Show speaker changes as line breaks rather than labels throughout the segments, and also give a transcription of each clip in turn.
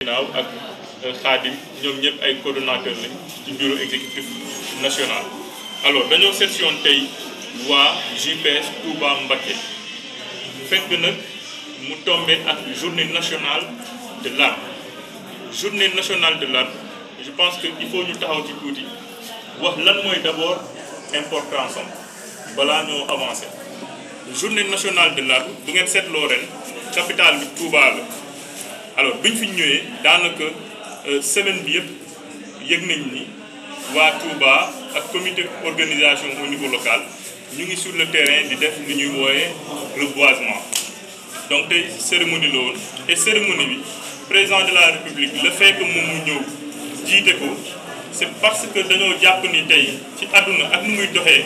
ginnaaw ak Khadim ñoom ñëpp ay coordonnateurs lañ ci bureau exécutif national alors dañoo section tey waa JPS Touba Mbacké fekk nag mu tombé ak journée nationale de l'arbre journée nationale de l'arbre je pense que il faut ñu taxaw ci tuuti wax lan mooy d'abord importance am balaa ñoo avancer journée nationale de l'arbre bu ngeen seetloo ren capitale bi Touba la alors bi ñu fi ñëwee daanaka semaine bi yëpp yëg nañ ni waa Touba ak comité organisation au niveau local ñu ngi sur le terrain di def lu ñuy wooyee reboisement donc tey cérémonie la woon et cérémonie bi président de la république le fait que moom mu ñëw jiite ko c'est parce que dañoo jàpp ni tey ci àdduna ak nu muy doxee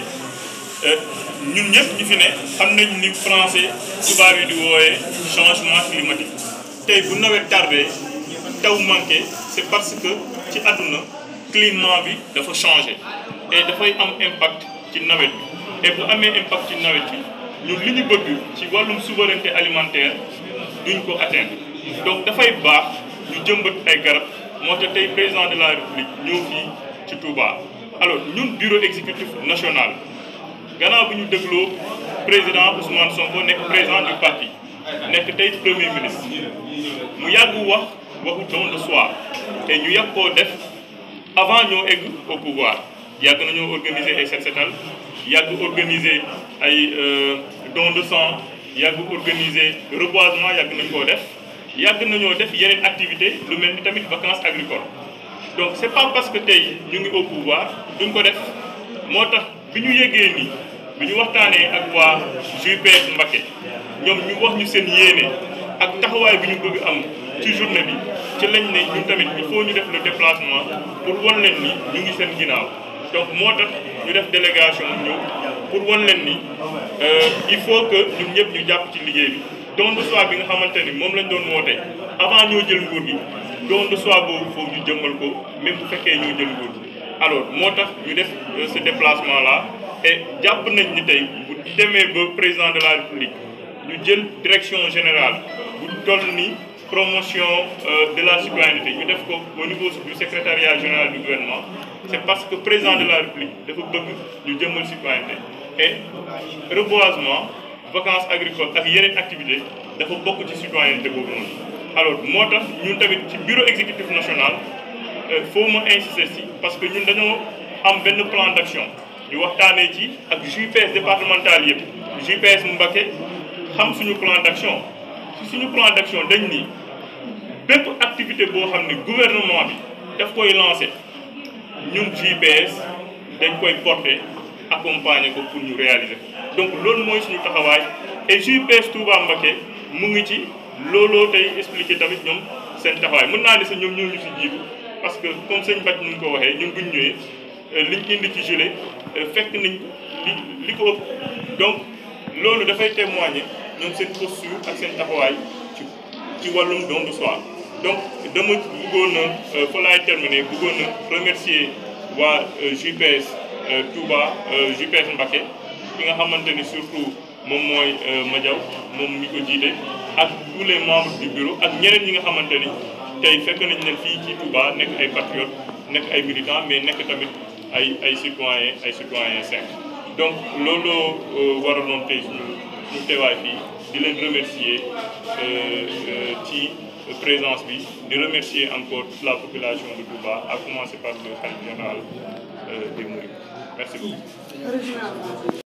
ñun ñëpp ñu fi ne xam nañ ni français tubaab yi di wooyee changement climatique tey bu nawet tardé taw manqué c'est parce que ci àdduna climat bi dafa changé et dafay am impact ci nawet bi et bu amee impact ci nawet bi ñun li ñu bëgg ci wàllum souveraineté alimentaire duñ ko atteindre donc dafay baax ñu jëmbat ay garab moo tax tey président de la république ñëw fii ci Touba alors ñun bureau exécutif national gannaaw bi ñu dégloo président Ousmane Sonko nekk président du parti nekk tey premier ministre mu yàgg wax waxu don de soi te ñu yàgg koo def avant ñoo egg au pouvoir yàgg nañoo organiser ay set setal yàgg organiser ay don de sang yàgg organiser reboisement yàgg nañ koo def yàgg nañoo def yeneen activité lu mel ni tamit vacances agricoles donc c'est pas parce que tey ñu ngi au pouvoir duñ ko def moo tax bi ñu yégee nii bi ñu waxtaanee ak waa JPS Mbacké ñoom ñu wax ñu seen yéene ak taxawaay bi ñu bëgg am ci journée bi ci lañ ne ñun tamit il faut ñu def le déplacement pour wan leen ni ñu ngi seen ginnaaw donc moo tax ñu def délégation ñëw pour wan leen ni il faut que ñun ñëpp ñu jàpp ci liggéey bi don de soi bi nga xamante ni moom lañ doon woote avant ñoo jël nguur gi don de soi boobu foofu ñu jëmmal ko même bu fekkee ñoo jël nguur gi alors moo tax ñu def ce déplacement là et jàpp nañ ni tey bu demee ba président de la république ñu jël direction générale bu toll ni promotion de la citoyenneté ñu def ko au niveau du secrétariat général du gouvernement c'est parce que président de la république dafa bëgg ñu jëmmal citoyenneté et reboisement vacances agricoles ak yeneen activité dafa bokk ci citoyenneté boobu noonu alors moo tax ñun tamit ci bureau exécutif national faut ma insister si parce que ñun dañoo am benn plan d'action ñu waxtaanee ci ak JPS départemental yëpp JPS Mbacké xam suñu plan d'action ci suñu plan d'action dañ ni bépp activité boo xam ne gouvernement bi daf koy lancer ñun JPS dañ koy porter accompagner ko pour ñu réaliser donc loolu mooy suñu taxawaay et JPS Touba Mbacké mu ngi ci looloo tey expliquer tamit ñoom seen taxawaay mën naa ne sax ñoom ñoo ñu si jiitu parce que comme sëñ Bac nu ko waxee ñun buñ ñëwee liñ indi ci gilet fekk nañ li li ko ëpp donc loolu dafay témoigner ñoom seen posture ak seen taxawaay ci ci wàllum don de soi donc dama bëggoon na fa laay terminer bëggoon na remercier waa JPS Touba JPS Mbacké ki nga xamante ni surtout moom mooy Madiaw moom mi ko jiite ak tous les membres du bureau ak ñeneen ñi nga xamante ni tey fekk nañ leen fii ci Touba nekk ay patriotes nekk ay militants mais nekk tamit ay ay citoyens ay citoyens sains donc looloo waraloon tey suñu ñu teewaay fii di leen remercier ci présence bi di remercier encore toute la population de Touba à commencer par le khalife général des Mourides merci beaucoup